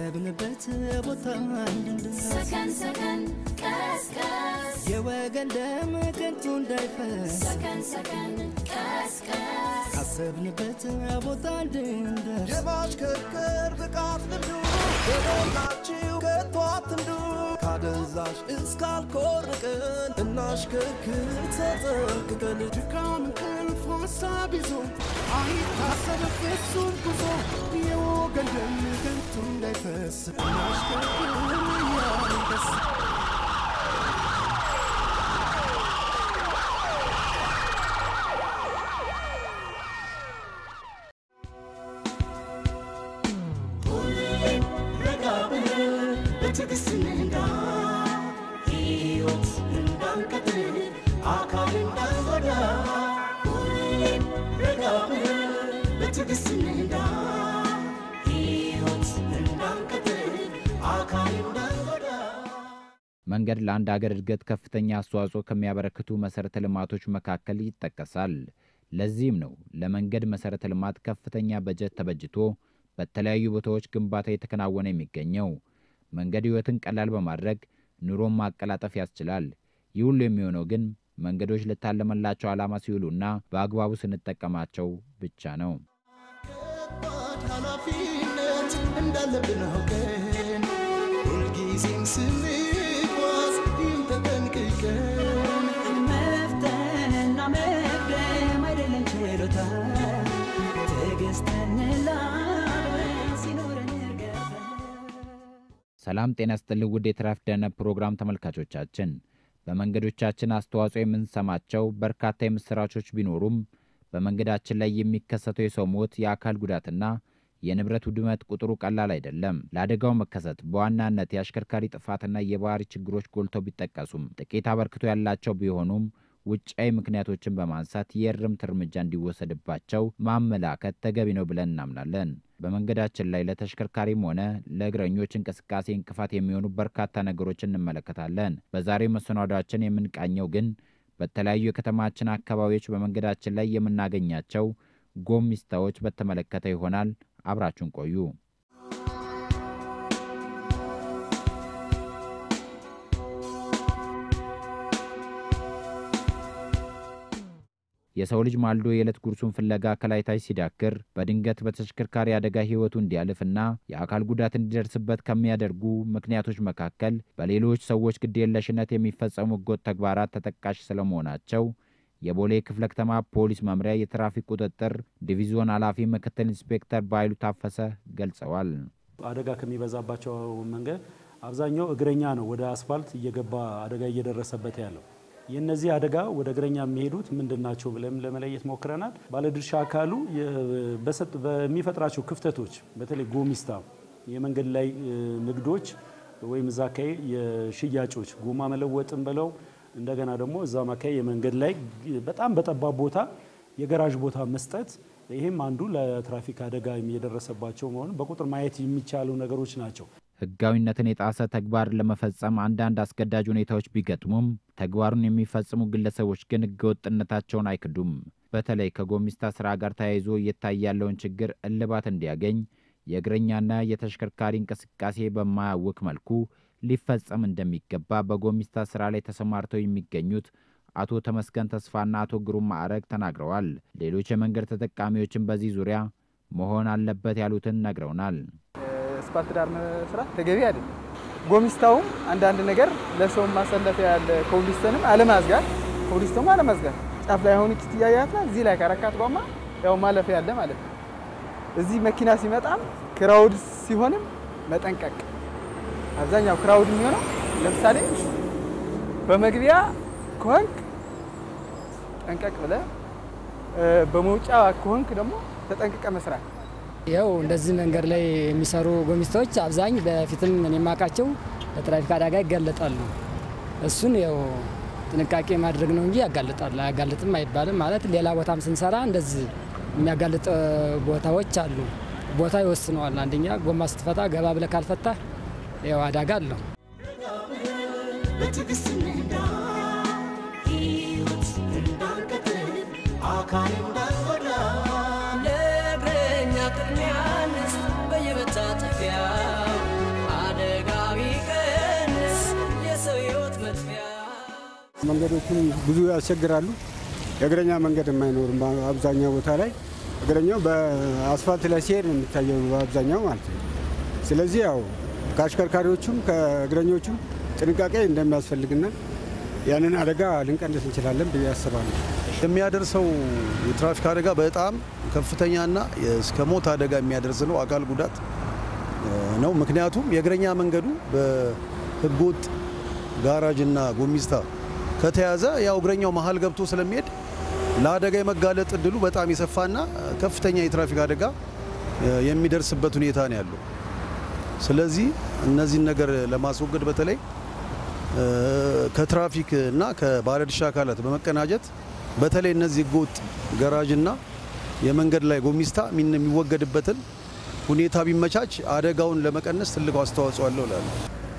ካሰብንበት ቦታ እንድንደርስ ሰከን ሰከን ቀስቀስ የወገን ደም ከንቱ እንዳይፈስ ሰከን ሰከን ቀስቀስ ካሰብንበት ቦታ እንድንደርስ የማሽከርከር ብቃት ልምዱ የሞላችው ከቶ አትንዱ ካደንዛዥ እስካልኮርቅን እናሽከርክር ተጠንቅቀን ድካም እንቅልፍ ሀሳብ ይዞ አይታሰብ ፍጹም ጉዞ የወገን ደም ከንቱ እንዳይፈስ እናሽከርክር እያልን ደስ ረጋ ብለን በትዕግስት እንንዳ ሕይወት እንዳንቀጥል አካል እንዳንጎዳ ሁሌም ረጋ ብለን በትዕግስት እንንዳ ሕይወት እንዳንቀጥል አካል እንዳንጎዳ መንገድ ለአንድ አገር እድገት ከፍተኛ አስተዋጽኦ ከሚያበረክቱ መሠረተ ልማቶች መካከል ይጠቀሳል። ለዚህም ነው ለመንገድ መሠረተ ልማት ከፍተኛ በጀት ተበጅቶ በተለያዩ ቦታዎች ግንባታ የተከናወነ የሚገኘው። መንገድ ሕይወትን ቀላል በማድረግ ኑሮን ማቀላጠፍ ያስችላል። ይህ ሁሉ የሚሆነው ግን መንገዶች ለታለመላቸው ዓላማ ሲውሉና በአግባቡ ስንጠቀማቸው ብቻ ነው። ከባድ ኃላፊነት እንዳለብን አውቀን ሁልጊዜም ስንጓዝ ይህን ተጠንቅቀን መፍተንና መቅደም አይደለም ችሎታ ትዕግስትን ላብረን ሲኖረን እርገታ ሰላም ጤና ይስጥልኝ ውድ የትራፊክ ደህንነት ፕሮግራም ተመልካቾቻችን፣ በመንገዶቻችን አስተዋጽኦ የምንሰማቸው በርካታ የምስራቾች ቢኖሩም በመንገዳችን ላይ የሚከሰተው የሰው ሞት፣ የአካል ጉዳትና የንብረት ውድመት ቁጥሩ ቀላል አይደለም። ለአደጋው መከሰት በዋናነት የአሽከርካሪ ጥፋትና የባህሪ ችግሮች ጎልተው ቢጠቀሱም ጥቂት አበርክቶ ያላቸው ቢሆኑም ውጫዊ ምክንያቶችን በማንሳት የእርምት እርምጃ እንዲወሰድባቸው ማመላከት ተገቢ ነው ብለን እናምናለን። በመንገዳችን ላይ ለተሽከርካሪም ሆነ ለእግረኞች እንቅስቃሴ እንቅፋት የሚሆኑ በርካታ ነገሮችን እንመለከታለን። በዛሬው መሰናዷችን የምንቃኘው ግን በተለያዩ የከተማችን አካባቢዎች በመንገዳችን ላይ የምናገኛቸው ጎሚስታዎች በተመለከተ ይሆናል። አብራችሁን ቆዩ። የሰው ልጅ ማልዶ የዕለት ጉርሱን ፍለጋ ከላይታች ሲዳክር በድንገት በተሽከርካሪ አደጋ ሕይወቱ እንዲያልፍና የአካል ጉዳት እንዲደርስበት ከሚያደርጉ ምክንያቶች መካከል በሌሎች ሰዎች ግዴለሽነት የሚፈጸሙ ሕገወጥ ተግባራት ተጠቃሽ ስለመሆናቸው የቦሌ ክፍለ ከተማ ፖሊስ መምሪያ የትራፊክ ቁጥጥር ዲቪዞን ኃላፊ ምክትል ኢንስፔክተር ባይሉ ታፈሰ ገልጸዋል። አደጋ ከሚበዛባቸው መንገድ አብዛኛው እግረኛ ነው ወደ አስፋልት እየገባ አደጋ እየደረሰበት ያለው። የእነዚህ አደጋ ወደ እግረኛ የሚሄዱት ምንድን ናቸው ብለን ለመለየት ሞክረናል። ባለድርሻ አካሉ በሰጥ- በሚፈጥራቸው ክፍተቶች በተለይ ጎሚስታ የመንገድ ላይ እ፣ ንግዶች ወይም እዛ አካባቢ የሽያጮች ጎማ መለወጥን ብለው እንደገና ደግሞ እዛ አካባቢ የመንገድ ላይ በጣም በጠባብ ቦታ የገራዥ ቦታ መስጠት ይህም አንዱ ለትራፊክ አደጋ የደረሰባቸው መሆኑን በቁጥር ማየት የሚቻሉ ነገሮች ናቸው። ሕጋዊነትን የጣሰ ተግባር ለመፈጸም አንዳንድ አስገዳጅ ሁኔታዎች ቢገጥሙም ተግባሩን የሚፈጽሙ ግለሰቦች ግን ሕገወጥነታቸውን አይክዱም። በተለይ ከጎሚስታ ስራ ጋር ተያይዞ እየታየ ያለውን ችግር እልባት እንዲያገኝ የእግረኛና የተሽከርካሪ እንቅስቃሴ በማያውክ መልኩ ሊፈጸም እንደሚገባ በጎሚስታ ስራ ላይ ተሰማርተው የሚገኙት አቶ ተመስገን ተስፋና አቶ ግሩም ማዕረግ ተናግረዋል። ሌሎች የመንገድ ተጠቃሚዎችን በዚህ ዙሪያ መሆን አለበት ያሉትን ነግረውናል። አስፓልት ዳር መስራት ተገቢ አይደለም። ጎሚስታውም አንዳንድ ነገር ለሰው ማሰለፊያ ያለ ኮብልስተንም አለማዝጋት፣ ኮብልስቶም አለማዝጋት ጫፍ ላይ አሁን እችት እያያትና እዚህ ላይ ከረካት ጎማ ያው ማለፊያ ያለ ማለት ነው። እዚህ መኪና ሲመጣም ክራውድ ሲሆንም መጠንቀቅ። አብዛኛው ክራውድ የሚሆነው ለምሳሌ በመግቢያ ከሆንክ ጠንቀቅ ብለህ በመውጫ ከሆንክ ደግሞ ተጠንቅቀ መስራት ያው እንደዚህ መንገድ ላይ የሚሰሩ ጎሚስታዎች አብዛኝ በፊትም እኔ የማውቃቸው ለትራፊክ አደጋ ይጋለጣሉ። እሱን ያው ጥንቃቄ ማድረግ ነው እንጂ ያጋልጣል አያጋልጥም አይባልም። ማለት ሌላ ቦታም ስንሰራ እንደዚህ የሚያጋልጥ ቦታዎች አሉ። ቦታ ይወስነዋል። አንደኛ ጎማ ስትፈታ ገባ ብለህ ካልፈታ ያው አደጋ አለው። በትዕግስት እንንዳ ሕይወት እንዳንቀጥል አካል እንዳንጎዳ ለእግረኛ ቅድሚያ እንስጥ በየመታጠፊያው መንገዶችም ብዙ ያስቸግራሉ። የእግረኛ መንገድ የማይኖርም አብዛኛው ቦታ ላይ እግረኛው በአስፋልት ላይ ሲሄድ ነው የሚታየው በአብዛኛው ማለት ነው። ስለዚህ ያው ከአሽከርካሪዎቹም ከእግረኞቹም ጥንቃቄ እንደሚያስፈልግና ያንን አደጋ ልንቀንስ እንችላለን ብዬ አስባለሁ። የሚያደርሰው የትራፊክ አደጋ በጣም ከፍተኛና እስከ ሞት አደጋ የሚያደርስ ነው፣ አካል ጉዳት ነው። ምክንያቱም የእግረኛ መንገዱ በህገወጥ ጋራጅና ጎሚስታ ከተያዘ ያው እግረኛው መሀል ገብቶ ስለሚሄድ ለአደጋ የመጋለጥ እድሉ በጣም የሰፋና ከፍተኛ የትራፊክ አደጋ የሚደርስበት ሁኔታ ነው ያለው። ስለዚህ እነዚህን ነገር ለማስወገድ በተለይ ከትራፊክ እና ከባለድርሻ አካላት በመቀናጀት በተለይ እነዚህ ህገወጥ ገራዥና የመንገድ ላይ ጎሚስታ የሚወገድበትን ሁኔታ ቢመቻች አደጋውን ለመቀነስ ትልቅ አስተዋጽኦ አለው እላለሁ።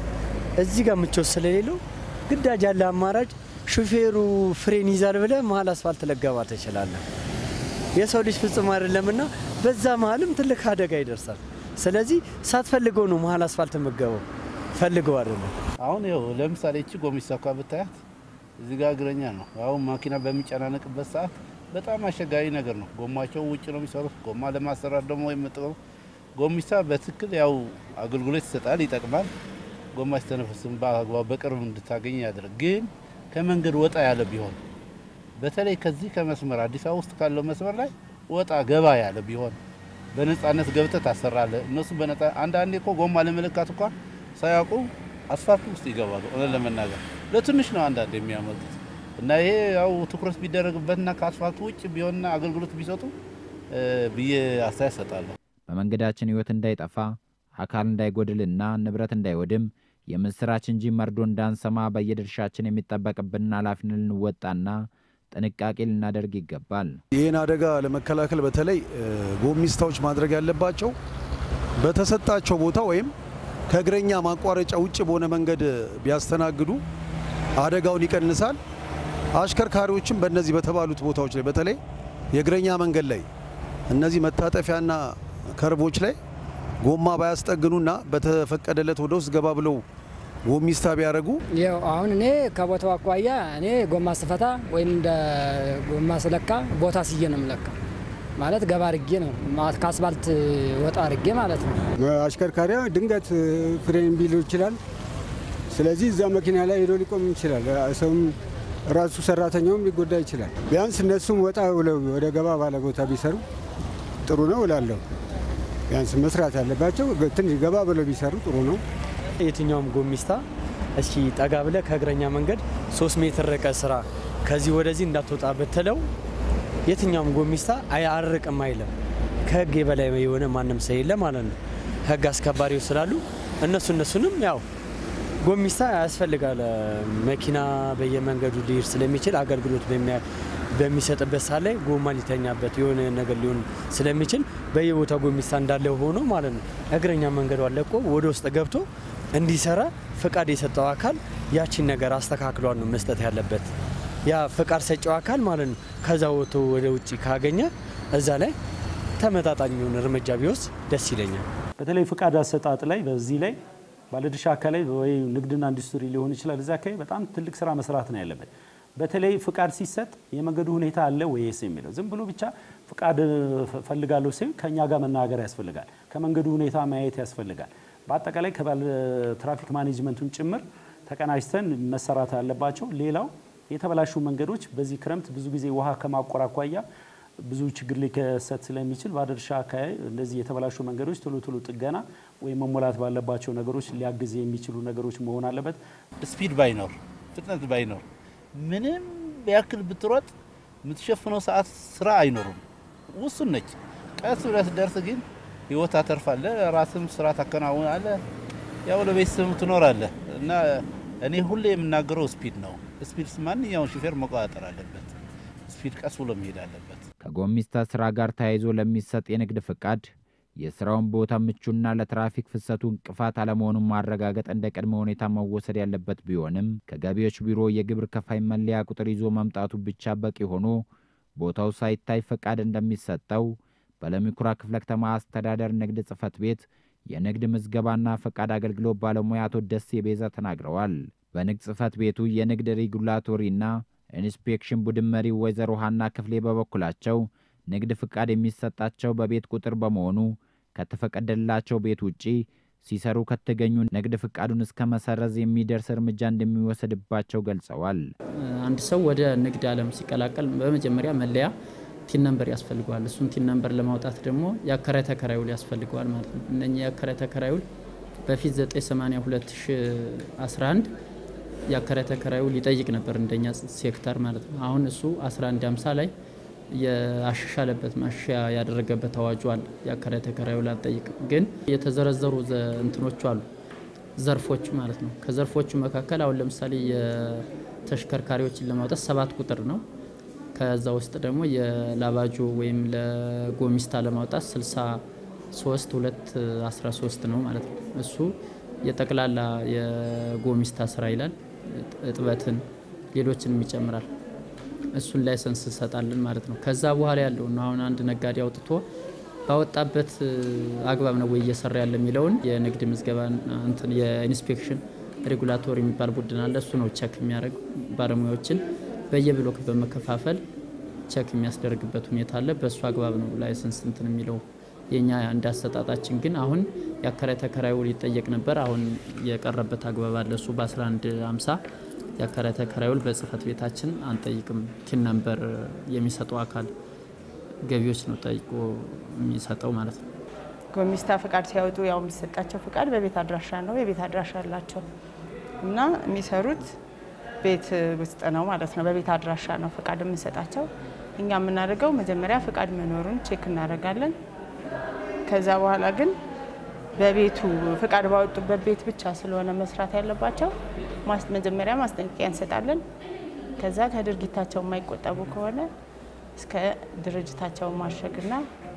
እዚህ ጋር ምቾት ስለሌለው ግዳጅ ያለ አማራጭ ሹፌሩ ፍሬን ይዛል ብለህ መሀል አስፋልት ለገባ ትችላለህ። የሰው ልጅ ፍጹም አይደለምና በዛ መሀልም ትልቅ አደጋ ይደርሳል። ስለዚህ ሳትፈልገው ነው መሀል አስፋልት የምገባው፣ ፈልገው አይደለም። አሁን ይኸው ለምሳሌ እቺ ጎሚስታ እንኳ ብታያት እዚህ ጋር እግረኛ ነው። አሁን ማኪና በሚጨናነቅበት ሰዓት በጣም አስቸጋሪ ነገር ነው። ጎማቸው ውጭ ነው የሚሰሩት። ጎማ ለማሰራት ደግሞ የምጠቀሙ ጎሚስታ በትክክል ያው አገልግሎት ይሰጣል፣ ይጠቅማል። ጎማ ሲተነፍስም በአግባቡ በቅርብ እንድታገኝ ያደርግ። ግን ከመንገድ ወጣ ያለ ቢሆን በተለይ ከዚህ ከመስመር አዲስ አበባ ውስጥ ካለው መስመር ላይ ወጣ ገባ ያለ ቢሆን በነጻነት ገብተህ ታሰራለህ። እነሱ በነጻ አንዳንዴ እኮ ጎማ ለመለካት እንኳን ሳያውቁ አስፋልት ውስጥ ይገባሉ። እውነት ለመናገር ለትንሽ ነው አንዳንድ የሚያመልጡት እና ይሄ ያው ትኩረት ቢደረግበትና ከአስፋልቱ ውጭ ቢሆንና አገልግሎት ቢሰጡ ብዬ አስተያየት ሰጣለሁ። በመንገዳችን ሕይወት እንዳይጠፋ አካል እንዳይጎድልና ንብረት እንዳይወድም የምስራች እንጂ መርዶ እንዳንሰማ በየድርሻችን የሚጠበቅብንን ኃላፊነት ልንወጣና ጥንቃቄ ልናደርግ ይገባል። ይህን አደጋ ለመከላከል በተለይ ጎሚስታዎች ማድረግ ያለባቸው በተሰጣቸው ቦታ ወይም ከእግረኛ ማቋረጫ ውጭ በሆነ መንገድ ቢያስተናግዱ አደጋውን ይቀንሳል። አሽከርካሪዎችም በእነዚህ በተባሉት ቦታዎች ላይ በተለይ የእግረኛ መንገድ ላይ እነዚህ መታጠፊያና ከርቦች ላይ ጎማ ባያስጠግኑና በተፈቀደለት ወደ ውስጥ ገባ ብለው ጎሚስታ ቢያደርጉ ያው አሁን እኔ ከቦታው አኳያ እኔ ጎማ ስፈታ ወይም እንደ ጎማ ስለካ ቦታ ስዬ ነው የምለካ። ማለት ገባ አድርጌ ነው ከአስፋልት ወጣ አድርጌ ማለት ነው። አሽከርካሪያ ድንገት ፍሬን ቢሉ ይችላል። ስለዚህ እዛ መኪና ላይ ሄዶ ሊቆም ይችላል። ሰውም ራሱ ሰራተኛውም ሊጎዳ ይችላል። ቢያንስ እነሱም ወጣ ብለው ወደ ገባ ባለ ቦታ ቢሰሩ ጥሩ ነው እላለሁ። ቢያንስ መስራት ያለባቸው ትንሽ ገባ ብለው ቢሰሩ ጥሩ ነው። የትኛውም ጎሚስታ እስኪ ጠጋ ብለህ ከእግረኛ መንገድ ሶስት ሜትር ርቀ ስራ ከዚህ ወደዚህ እንዳትወጣ ብትለው የትኛውም ጎሚስታ አያርቅም አይልም። ከህግ የበላይ የሆነ ማንም ሰው የለ ማለት ነው። ህግ አስከባሪዎች ስላሉ እነሱ እነሱንም ያው ጎሚስታ ያስፈልጋል። መኪና በየመንገዱ ሊሄድ ስለሚችል አገልግሎት በሚሰጥበት ሰዓት ላይ ጎማ ሊተኛበት የሆነ ነገር ሊሆን ስለሚችል በየቦታው ጎሚስታ እንዳለ ሆኖ ማለት ነው። እግረኛ መንገዱ አለቆ ወደ ውስጥ ገብቶ እንዲሰራ ፍቃድ የሰጠው አካል ያቺን ነገር አስተካክሏል ነው መስጠት ያለበት። ያ ፍቃድ ሰጪው አካል ማለት ነው። ከዛ ወጥቶ ወደ ውጭ ካገኘ እዛ ላይ ተመጣጣኝ እርምጃ ቢወስድ ደስ ይለኛል። በተለይ ፍቃድ አሰጣጥ ላይ በዚህ ላይ ባለድርሻ አካላይ ወይ ንግድና ኢንዱስትሪ ሊሆን ይችላል። እዛ አካባቢ በጣም ትልቅ ስራ መስራት ነው ያለበት። በተለይ ፍቃድ ሲሰጥ የመንገዱ ሁኔታ አለ ወይስ የሚለው ዝም ብሎ ብቻ ፍቃድ ፈልጋለሁ ሲል ከእኛ ጋር መናገር ያስፈልጋል። ከመንገዱ ሁኔታ ማየት ያስፈልጋል። በአጠቃላይ ከባለ ትራፊክ ማኔጅመንቱን ጭምር ተቀናጅተን መሰራት አለባቸው። ሌላው የተበላሹ መንገዶች በዚህ ክረምት ብዙ ጊዜ ውሃ ከማቆር አኳያ ብዙ ችግር ሊከሰት ስለሚችል ባለድርሻ አካባቢ እንደዚህ የተበላሹ መንገዶች ቶሎ ቶሎ ጥገና ወይም መሞላት ባለባቸው ነገሮች ሊያግዝ የሚችሉ ነገሮች መሆን አለበት። ስፒድ ባይኖር ፍጥነት ባይኖር ምንም ያክል ብትሮጥ የምትሸፍነው ሰዓት ስራ አይኖርም፣ ውሱን ነች። ቀስ ብለህ ስትደርስ ግን ህይወት አተርፋለህ፣ ራስም ስራ ታከናውናለህ፣ ያው ለቤተሰብ ትኖራለህ። እና እኔ ሁሌ የምናገረው ስፒድ ነው። ስፒድ ማንኛውን ሹፌር መቆጣጠር አለበት። ስፒድ ቀስ ብሎ መሄድ አለበት። ከጎሚስታ ስራ ጋር ተያይዞ ለሚሰጥ የንግድ ፍቃድ የስራውን ቦታ ምቹና ለትራፊክ ፍሰቱ እንቅፋት አለመሆኑን ማረጋገጥ እንደ ቅድመ ሁኔታ መወሰድ ያለበት ቢሆንም ከገቢዎች ቢሮ የግብር ከፋይ መለያ ቁጥር ይዞ መምጣቱ ብቻ በቂ ሆኖ ቦታው ሳይታይ ፈቃድ እንደሚሰጠው በለሚኩራ ክፍለ ከተማ አስተዳደር ንግድ ጽሕፈት ቤት የንግድ ምዝገባና ፈቃድ አገልግሎት ባለሙያ አቶ ደሴ ቤዛ ተናግረዋል። በንግድ ጽሕፈት ቤቱ የንግድ ሬጉላቶሪና ኢንስፔክሽን ቡድን መሪ ወይዘሮ ሀና ክፍሌ በበኩላቸው ንግድ ፍቃድ የሚሰጣቸው በቤት ቁጥር በመሆኑ ከተፈቀደላቸው ቤት ውጪ ሲሰሩ ከተገኙ ንግድ ፍቃዱን እስከ መሰረዝ የሚደርስ እርምጃ እንደሚወሰድባቸው ገልጸዋል። አንድ ሰው ወደ ንግድ ዓለም ሲቀላቀል በመጀመሪያ መለያ ቲን ነምበር ያስፈልገዋል። እሱን ቲን ነምበር ለማውጣት ደግሞ የአከራይ ተከራይ ውል ያስፈልገዋል ማለት ነው። እነኚህ የአከራይ ተከራይ ውል በፊት 982 2011 የአከራይ ተከራይ ውል ይጠይቅ ነበር እንደኛ ሴክተር ማለት ነው። አሁን እሱ 1150 ላይ የአሻሻለበት ማሻሻያ ያደረገበት አዋጁ አለ። የአከራይ ተከራይ ውል አንጠይቅም፣ ግን የተዘረዘሩ እንትኖቹ አሉ ዘርፎቹ ማለት ነው። ከዘርፎቹ መካከል አሁን ለምሳሌ የተሽከርካሪዎችን ለማውጣት ሰባት ቁጥር ነው። ከዛ ውስጥ ደግሞ የላባጆ ወይም ለጎሚስታ ለማውጣት 63 2 13 ነው ማለት ነው። እሱ የጠቅላላ የጎሚስታ ስራ ይላል። እጥበትን፣ ሌሎችንም ይጨምራል። እሱን ላይሰንስ እንሰጣለን ማለት ነው። ከዛ በኋላ ያለው ነው አሁን አንድ ነጋዴ አውጥቶ ባወጣበት አግባብ ነው ወይ እየሰራ ያለ የሚለውን የንግድ ምዝገባ እንትን የኢንስፔክሽን ሬጉላቶሪ የሚባል ቡድን አለ። እሱ ነው ቸክ የሚያደርግ ባለሙያዎችን በየብሎክ በመከፋፈል ቸክ የሚያስደርግበት ሁኔታ አለ። በእሱ አግባብ ነው ላይሰንስ እንትን የሚለው። የኛ እንዳሰጣጣችን ግን አሁን የአከራይ ተከራይ ውል ይጠየቅ ነበር። አሁን የቀረበት አግባብ አለ። እሱ በ1150 የአከራይ ተከራይ ውል በጽህፈት ቤታችን አንጠይቅም። ቲን ነምበር የሚሰጠው አካል ገቢዎች ነው ጠይቆ የሚሰጠው ማለት ነው። ጎሚስታ ፍቃድ ሲያወጡ ያው የሚሰጣቸው ፍቃድ በቤት አድራሻ ነው። የቤት አድራሻ አላቸው እና የሚሰሩት ቤት ውስጥ ነው ማለት ነው። በቤት አድራሻ ነው ፍቃድ የምንሰጣቸው። እኛ የምናደርገው መጀመሪያ ፍቃድ መኖሩን ቼክ እናደርጋለን። ከዛ በኋላ ግን በቤቱ ፍቃድ ባወጡበት ቤት ብቻ ስለሆነ መስራት ያለባቸው መጀመሪያ ማስጠንቀቂያ እንሰጣለን። ከዛ ከድርጊታቸው የማይቆጠቡ ከሆነ እስከ ድርጅታቸውን ማሸግና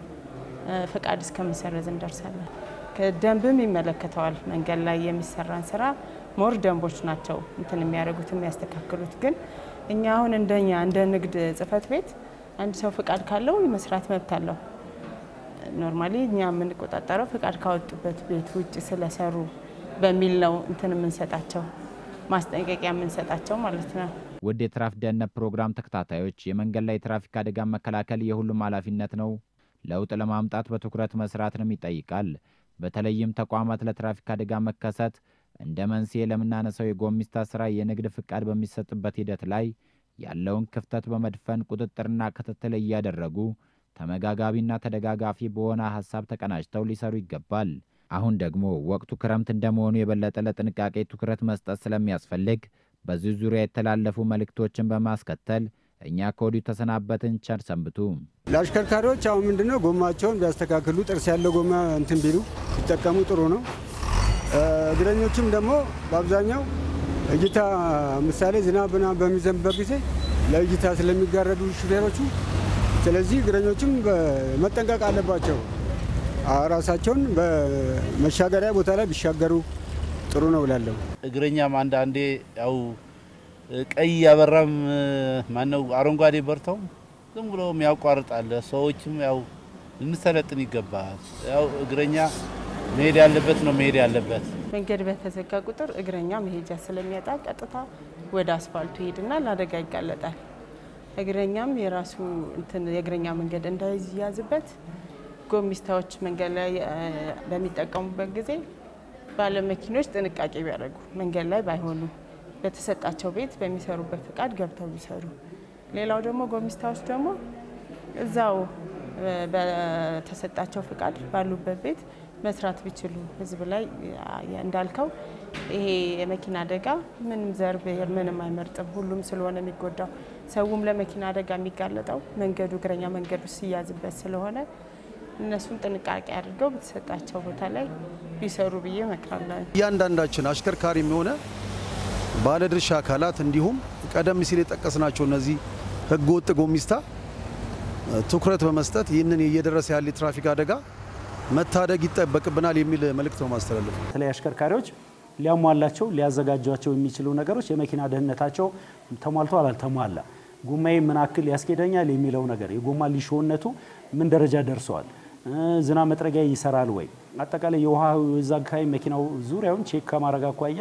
ፍቃድ እስከ መሰረዝ እንደርሳለን። ከደንብም ይመለከተዋል። መንገድ ላይ የሚሰራን ስራ ሞር ደንቦች ናቸው እንትን የሚያደርጉት የሚያስተካክሉት። ግን እኛ አሁን እንደኛ እንደ ንግድ ጽሕፈት ቤት አንድ ሰው ፍቃድ ካለው መስራት መብት አለው። ኖርማሊ እኛ የምንቆጣጠረው ፍቃድ ካወጡበት ቤት ውጭ ስለሰሩ በሚል ነው እንትን የምንሰጣቸው ማስጠንቀቂያ የምንሰጣቸው ማለት ነው። ውድ የትራፊክ ደህንነት ፕሮግራም ተከታታዮች የመንገድ ላይ የትራፊክ አደጋ መከላከል የሁሉም ኃላፊነት ነው። ለውጥ ለማምጣት በትኩረት መስራትንም ይጠይቃል። በተለይም ተቋማት ለትራፊክ አደጋ መከሰት እንደ መንስኤ ለምናነሳው የጎሚስታ ስራ የንግድ ፍቃድ በሚሰጥበት ሂደት ላይ ያለውን ክፍተት በመድፈን ቁጥጥርና ክትትል እያደረጉ ተመጋጋቢና ተደጋጋፊ በሆነ ሀሳብ ተቀናጅተው ሊሰሩ ይገባል። አሁን ደግሞ ወቅቱ ክረምት እንደመሆኑ የበለጠ ለጥንቃቄ ትኩረት መስጠት ስለሚያስፈልግ በዚህ ዙሪያ የተላለፉ መልእክቶችን በማስከተል እኛ ከወዲሁ ተሰናበትን። ቸር ሰንብቱ። ለአሽከርካሪዎች አሁን ምንድነው ጎማቸውን ቢያስተካክሉ ጥርስ ያለው ጎማ እንትን ቢሉ ቢጠቀሙ ጥሩ ነው። እግረኞችም ደግሞ በአብዛኛው እይታ ምሳሌ ዝናብ ምናምን በሚዘንብበት ጊዜ ለእይታ ስለሚጋረዱ ሹፌሮቹ፣ ስለዚህ እግረኞችም መጠንቀቅ አለባቸው። ራሳቸውን በመሻገሪያ ቦታ ላይ ቢሻገሩ ጥሩ ነው እላለሁ። እግረኛም አንዳንዴ ያው ቀይ ያበራም ማነው አረንጓዴ በርተው ዝም ብሎም ያቋርጣል። ሰዎችም ያው ልንሰለጥን ይገባል። ያው እግረኛ መሄድ ያለበት ነው መሄድ ያለበት። መንገድ በተዘጋ ቁጥር እግረኛ መሄጃ ስለሚያጣ ቀጥታ ወደ አስፋልቱ ይሄድና ለአደጋ ይጋለጣል። እግረኛም የራሱ እንትን የእግረኛ መንገድ እንዳይያዝበት ጎሚስታዎች መንገድ ላይ በሚጠቀሙበት ጊዜ ባለመኪኖች ጥንቃቄ ቢያደርጉ መንገድ ላይ ባይሆኑ በተሰጣቸው ቤት በሚሰሩበት ፍቃድ ገብተው ቢሰሩ። ሌላው ደግሞ ጎሚስታዎች ደግሞ እዛው በተሰጣቸው ፍቃድ ባሉበት ቤት መስራት ቢችሉ ህዝብ ላይ እንዳልከው ይሄ የመኪና አደጋ ምንም ዘር፣ ብሔር ምንም አይመርጥም። ሁሉም ስለሆነ የሚጎዳው ሰውም ለመኪና አደጋ የሚጋለጠው መንገዱ እግረኛ መንገዱ ሲያዝበት ስለሆነ እነሱን ጥንቃቄ አድርገው በተሰጣቸው ቦታ ላይ ቢሰሩ ብዬ እመክራለሁ። እያንዳንዳችን አሽከርካሪም የሆነ ባለድርሻ አካላት እንዲሁም ቀደም ሲል የጠቀስናቸው እነዚህ ህገወጥ ጎሚስታ ትኩረት በመስጠት ይህንን እየደረሰ ያለ የትራፊክ አደጋ መታደግ ይጠበቅብናል የሚል መልእክት ነው ማስተላለፍ። በተለይ አሽከርካሪዎች ሊያሟላቸው ሊያዘጋጇቸው የሚችሉ ነገሮች የመኪና ደህንነታቸው ተሟልቷል አልተሟላ፣ ጎማዬ ምን አክል ያስኬደኛል የሚለው ነገር የጎማ ሊሾነቱ ምን ደረጃ ደርሰዋል፣ ዝናብ መጥረጊያ ይሰራል ወይ፣ አጠቃላይ የውሃ እዛ አካባቢ መኪናው ዙሪያውን ቼክ ከማድረግ አኳያ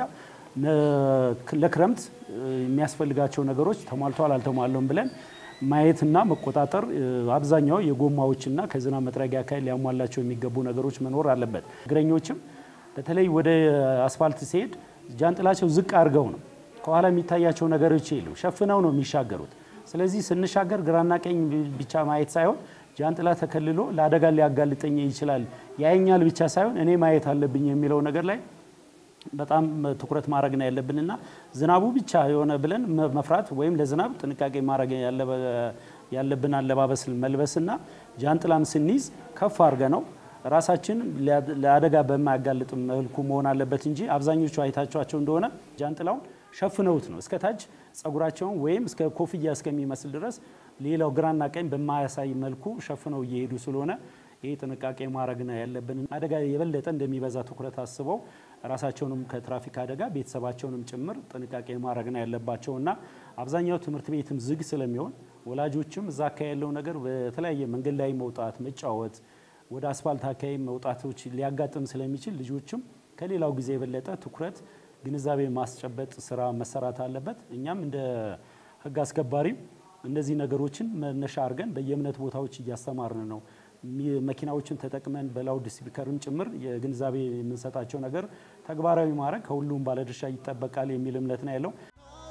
ለክረምት የሚያስፈልጋቸው ነገሮች ተሟልተዋል አልተሟለም ብለን ማየትና መቆጣጠር አብዛኛው የጎማዎችና ከዝናብ መጥረጊያ አካል ሊያሟላቸው የሚገቡ ነገሮች መኖር አለበት። እግረኞችም በተለይ ወደ አስፋልት ሲሄድ ጃንጥላቸው ዝቅ አድርገው ነው ከኋላ የሚታያቸው ነገሮች የሉ ሸፍነው ነው የሚሻገሩት። ስለዚህ ስንሻገር ግራና ቀኝ ብቻ ማየት ሳይሆን ጃንጥላ ተከልሎ ለአደጋ ሊያጋልጠኝ ይችላል ያየኛል ብቻ ሳይሆን እኔ ማየት አለብኝ የሚለው ነገር ላይ በጣም ትኩረት ማድረግ ነው ያለብንና ዝናቡ ብቻ የሆነ ብለን መፍራት ወይም ለዝናብ ጥንቃቄ ማድረግ ያለብን አለባበስ መልበስና ጃንጥላም ስንይዝ ከፍ አድርገ ነው ራሳችን ለአደጋ በማያጋልጥ መልኩ መሆን አለበት እንጂ አብዛኞቹ አይታችኋቸው እንደሆነ ጃንጥላውን ሸፍነውት ነው እስከ ታች ጸጉራቸውን ወይም እስከ ኮፍያ እስከሚመስል ድረስ ሌላው ግራና ቀኝ በማያሳይ መልኩ ሸፍነው እየሄዱ ስለሆነ ይህ ጥንቃቄ ማድረግ ነው ያለብን። አደጋ የበለጠ እንደሚበዛ ትኩረት አስበው ራሳቸውንም ከትራፊክ አደጋ ቤተሰባቸውንም ጭምር ጥንቃቄ ማድረግ ነው ያለባቸው እና አብዛኛው ትምህርት ቤትም ዝግ ስለሚሆን ወላጆችም እዛ አካባቢ ያለው ነገር በተለያየ መንገድ ላይ መውጣት፣ መጫወት፣ ወደ አስፋልት አካባቢ መውጣቶች ሊያጋጥም ስለሚችል ልጆችም ከሌላው ጊዜ የበለጠ ትኩረት ግንዛቤ ማስጨበጥ ስራ መሰራት አለበት። እኛም እንደ ሕግ አስከባሪም እነዚህ ነገሮችን መነሻ አድርገን በየእምነት ቦታዎች እያስተማርን ነው። መኪናዎችን ተጠቅመን በላውድ ስፒከርም ጭምር የግንዛቤ የምንሰጣቸው ነገር ተግባራዊ ማድረግ ከሁሉም ባለድርሻ ይጠበቃል የሚል እምነት ነው ያለው።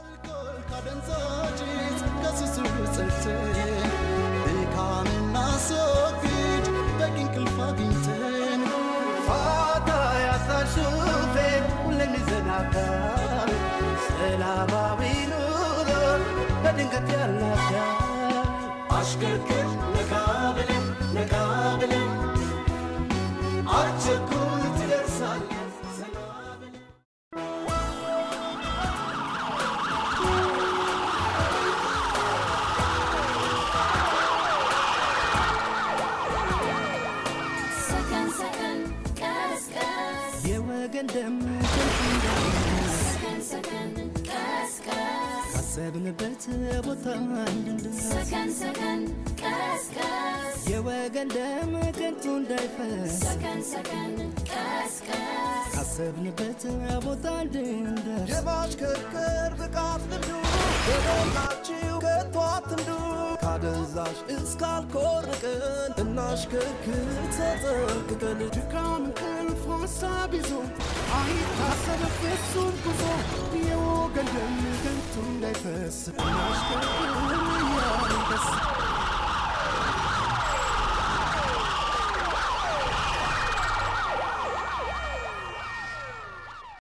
ድካምና ስወግድ በቂ እንቅልፍ አግኝተን ፋታ ያጣን ሹፌር ሁሌም ይዘናጋል ሰላማዊ ኑሮ በድንገት ያላጋል አሽከርክር ነቃ ብለን ነቃ ብለን አትቸኩል ትደርሳለህ ዘና ብለን ሰከን ሰከን ቀስ ቀስ የወገን ደም ከንቱ እንዳይፈስ ሰከን ሰከን ቀስ ቀስ ካሰብንበት ቦታ እንድንደርስ ሰከን ሰከን ቀስ ቀስ የወገን ደም ከንቱ እንዳይፈስ ሰከን ሰከን ቀስ ቀስ ካሰብንበት ቦታ እንድንደርስ የማሽከርከር ብቃት ልምዱ በሞላችሁ ከቶ አትንዱ ካደንዛዥ እስካልኮርቅን እናሽከርክር ተጠንቅቀን ድካም እንቅልፍ ሀሳብ ይዞ አይታሰብ ፍጹም ጉዞ የወገን ደም ከንቱ እንዳይፈስ እናሽከርክር